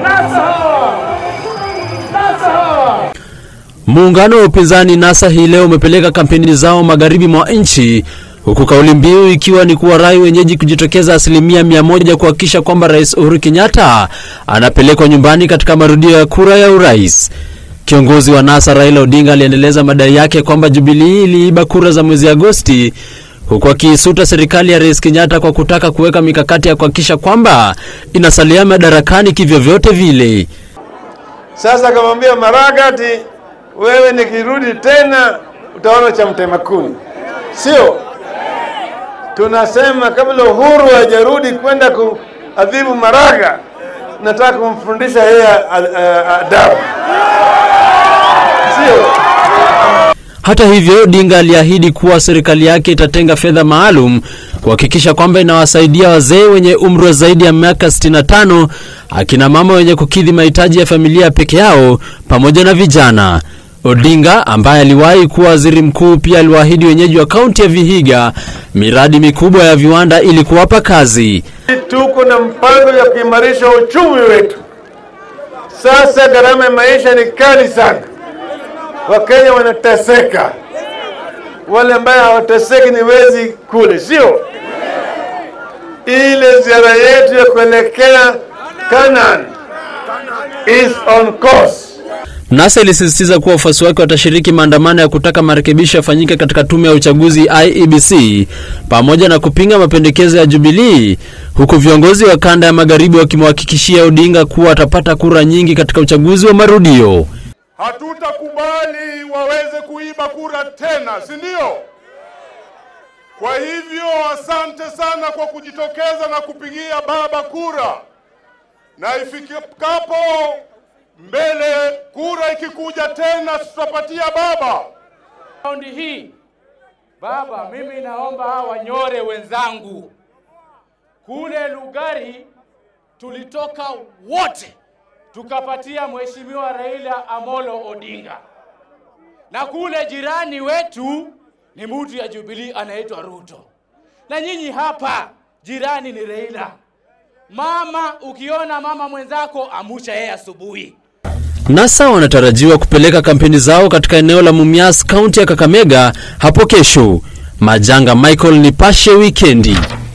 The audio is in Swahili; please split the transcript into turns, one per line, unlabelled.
Muungano wa upinzani NASA hii leo umepeleka kampeni zao magharibi mwa nchi huku kauli mbiu ikiwa ni kuwarai wenyeji kujitokeza asilimia mia moja kuhakikisha kwamba Rais Uhuru Kenyatta anapelekwa nyumbani katika marudio ya kura ya urais. Kiongozi wa NASA Raila Odinga aliendeleza madai yake kwamba Jubilee iliiba kura za mwezi Agosti, huku akiisuta serikali ya Rais Kenyatta kwa kutaka kuweka mikakati ya kuhakikisha kwamba inasalia madarakani kivyovyote vile.
Sasa akamwambia Maraga ati wewe nikirudi tena utaona cha mtema kuni, sio? Tunasema kabla Uhuru hajarudi kwenda kuadhibu Maraga, nataka kumfundisha yeye adabu, sio?
Hata hivyo, Odinga aliahidi kuwa serikali yake itatenga fedha maalum kuhakikisha kwamba inawasaidia wazee wenye umri wa zaidi ya miaka 65, akina mama wenye kukidhi mahitaji ya familia peke yao, pamoja na vijana. Odinga ambaye aliwahi kuwa waziri mkuu pia aliwaahidi wenyeji wa kaunti ya Vihiga miradi mikubwa ya viwanda ili kuwapa kazi.
Tuko na mpango ya kuimarisha uchumi wetu. Sasa gharama ya maisha ni kali sana, Wakenya wanateseka. Wale ambaye hawateseki ni wezi kule, sio? Ile ziara yetu ya kuelekea Canaan is on course.
NASA ilisisitiza kuwa wafuasi wake watashiriki maandamano ya kutaka marekebisho yafanyike katika tume ya uchaguzi IEBC pamoja na kupinga mapendekezo ya Jubilee, huku viongozi wa kanda ya magharibi wakimhakikishia Odinga kuwa atapata kura nyingi katika uchaguzi wa marudio.
Hatutakubali waweze kuiba kura tena, si ndio? Kwa hivyo asante sana kwa kujitokeza na kupigia baba kura, na ifikapo mbele kura ikikuja tena tutapatia baba.
Raundi hii baba, mimi naomba hawa wanyore wenzangu kule Lugari tulitoka wote tukapatia mheshimiwa Raila Amolo Odinga, na kule jirani wetu ni mtu ya Jubilee anaitwa Ruto, na nyinyi hapa jirani ni Raila. Mama, ukiona mama mwenzako amusha yeye asubuhi.
NASA wanatarajiwa kupeleka kampeni zao katika eneo la Mumias, kaunti ya Kakamega hapo kesho. Majanga Michael, Nipashe Wikendi.